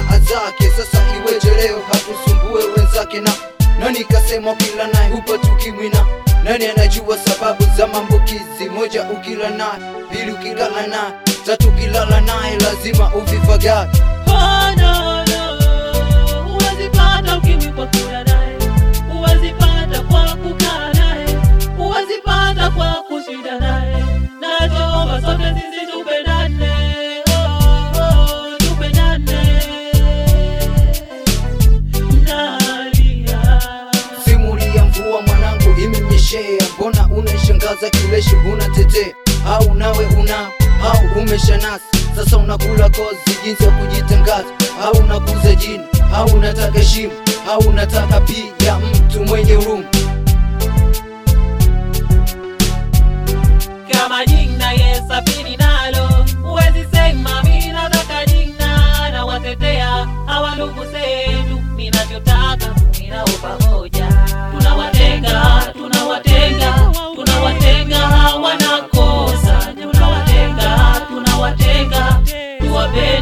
jamaa zake. Sasa iweje leo hatusumbue wenzake? Na nani kasema kila naye hupata ukimwi? Na nani anajua sababu za maambukizi? Moja, ukila naye; pili, ukilala naye; tatu, ukilala naye lazima uvifagae. Oh, no, no. Huwezi pata ukimwi kwa kula naye, huwezi pata kwa kukaa naye, huwezi pata kwa kushinda naye. Nachoomba sote sisi tupendane, oh, oh, tupendane. Nalia. Simulia mvua mwanangu imenyeshea, mbona unaishangaza kileshi unatetea? Au nawe una au umeshanasa sasa unakula kozi jinsi ya kujitangaza, au unakuza jina, au unataka heshima, au unataka pia mtu mwenye huruma. kama jina yesafiri nalo, huwezi sema mimi nataka jina na watetea hawa ndugu zetu, ninavyotaka ninao pamoja, tunawatenga tunawatenga tunawatenga, hawana kosa, tunawatenga tunawatenga, tuwape